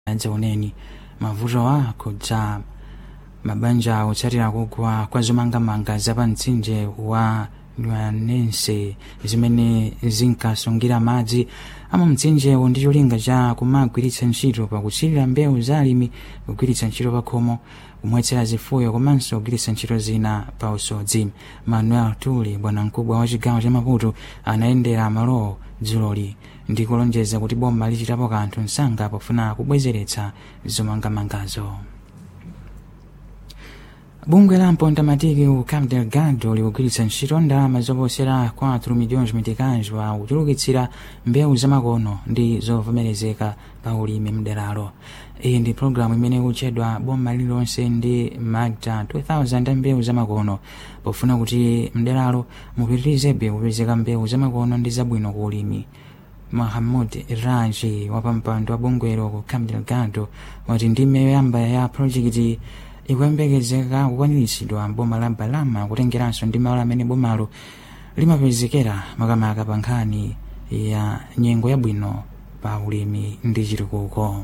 adzaoneni mavuto akudza mabanja otsatira kugwa kwa zomangamanga za mtsinje wa nwanense zimene zinkasungira madzi ama mtsinjewo ndi cholinga cha kumagwiritsa ntchito pakutsirira mbewu za alimi kugwiritsa ntchito pakhomo kumwetsera zifuyo komanso kugwiritsa ntchito zina pa usodzi manuel tuli bwanamkubwa wa chigawo cha maputo anayendera malowo dzuloli ndi kulonjeza kuti boma lichitapo kanthu msanga pofuna kubwezeretsa zomangamangazo bungwe la mpondamatiki ku cabo delgado likugwiritsa ntchito ndalama zoposera 4 milhões meticais pa kuchulukitsira mbewu zamakono ndi zovomerezeka pa ulimi mderalo iyi ndi pologalamu imene ikutchedwa boma lililonse ndi magda 2000 mbewu zamakono pofuna kuti mderalo mupitirizebe kupezeka mbewu zamakono ndi zabwino ku ulimi mahamud raji wapampando wa bungwelo ku cabo delgado wati ndime yoyamba ya projekiti ikuyembekezeka kukwaniritsidwa boma la balama kutengeranso ndi malo amene bomalo limapezekera makamaka pa nkhani ya nyengo yabwino pa ulimi ndi chitukuko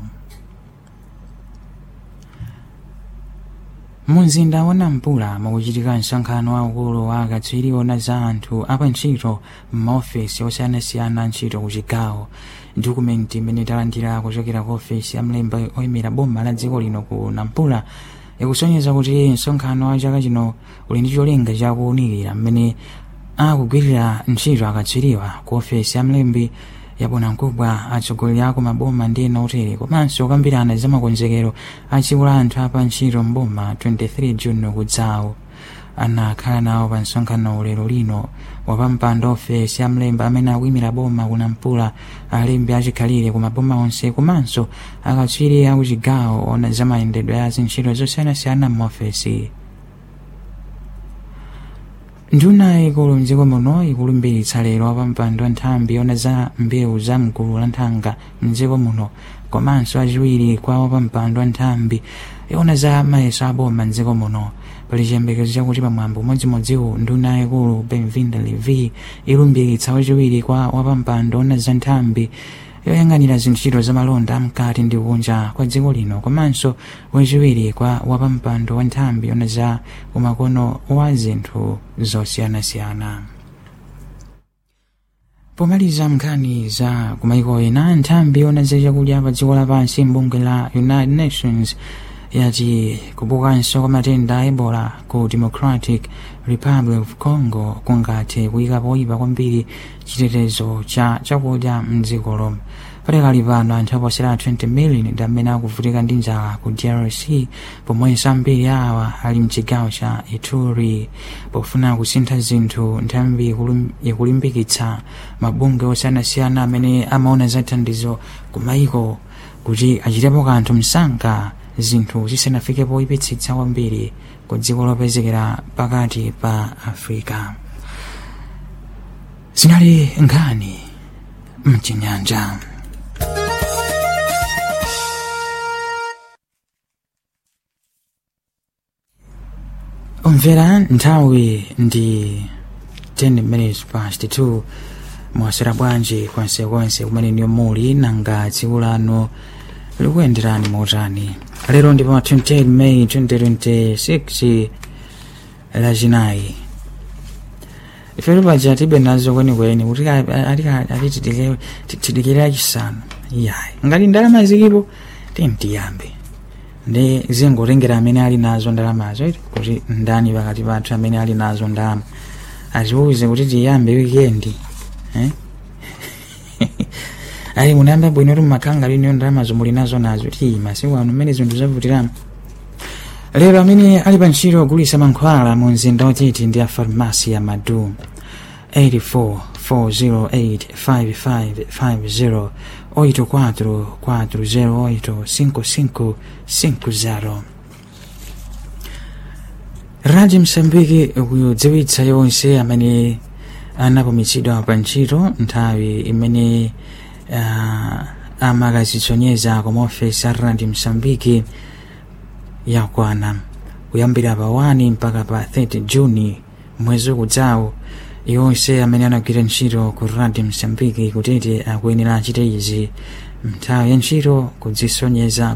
mumzinda wa nampula mukuchitika msonkhano waukulu wa akatswiri ona za anthu apantchito m'maofesi osiyanasiyana ntchito ku chigawo dokumenti imene talandira kuchokera ku ofesi ya mlembi oyimira boma la dziko lino ku nampula ikusonyeza kuti msonkhano wa chaka chino uli ndi cholinga chakuwunikira mmene akugwirira ntchito akatswiriwa ku ofesi ya mlembi yabwanamkubwa atsogoleri ako maboma ndi ena otere komanso kukambirana za makonzekero a tsiku la anthu apa ntchito mboma 23 juni kudzawo anakhala nawo pa msonkhano lero lino wapampando ofesi ya mlembi amene akuyimira boma kunampula alembi achikhalire ku maboma onse komanso akatswiri akuchigawo ona za mayendedwe a zintchito zosiyanasiyana m'maofesi nduna ikulu mdziko muno ikulumbiritsa lero wapampando wa nthambi yona za mbewu za mgulu la nthanga mdziko muno komanso achiwiri kwa wapampando wa nthambi yona za mayeso aboma mdziko muno pali chiyembekezo chakuti pamwambo umodzimodziwo nduna ikulu benvinda levi ilumbiritsa wachiwiri kwa wapampando ona za nthambi yoyang'anira zintchito za malonda amkati ndi kunja kwa dziko lino komanso wachiwiri kwa wapampando wa nthambi yona za umakono wa zinthu zosiyanasiyana pomaliza nkhani za kumaiko ena nthambi yona za chakudya pa dziko lapansi mbungwe la united nations yati kubukanso kwa matenda a ebola ku democratic republic of congo kungathe kuyika poyipa kwambiri chitetezo cha chakudya mdzikolo patakali pano anthu aposera 20 million ndi amene akuvutika ndi njala ku drc pomwenso ambiri awa ali mchigawo cha ituri pofuna kusintha zinthu nthambi ikulimbikitsa mabungwe osiyanasiyana amene amaona za thandizo ku maiko kuti achitepo kanthu msanga zinthu zisanafike poyipitsitsa kwambiri ku dziko lopezekera pakati pa afrika zinali nkhani mchinyanja umvera nthawi ndi 10 minutes past 2 mwasera bwanji konsekonse kumene niyo muli nanga tsiku lanu likuyenderani motani lero ndi pa 28 may 2026 lachinayi ifetu paja tibe nazo kwenikweni kuti tidikire achisanu yayi ngati ndalama zilipo timtiyambe ndi zingotengera amene ali nazo ndalamazo kuti ndani pakati pathu amene ali nazo ndalama atiuze kuti tiyambe wikendi eh? ayi munayamba bwino kuti mumakhala liniyo ndalamazo muli nazo nazo ti masiku ano mmene zinthu zavutiramo lero amene ali pa ntchito ogulitsa mankhwala mu mzinda otiti ndi a farmasi ya madu 844085550 844085550 radio msambiki ikudziwitsa yonse amene anapumitsidwa pa ntchito nthawi imene uh, amakazitsonyeza koma ofesi a radio msambiki yakwana kuyambira pa 1 mpaka pa 30 juni mwezi ukudzawo yonse amene anagwira ntchito ku radio msambiki kutete akuyenera achite izi nthawi ya ntchito kudzisonyeza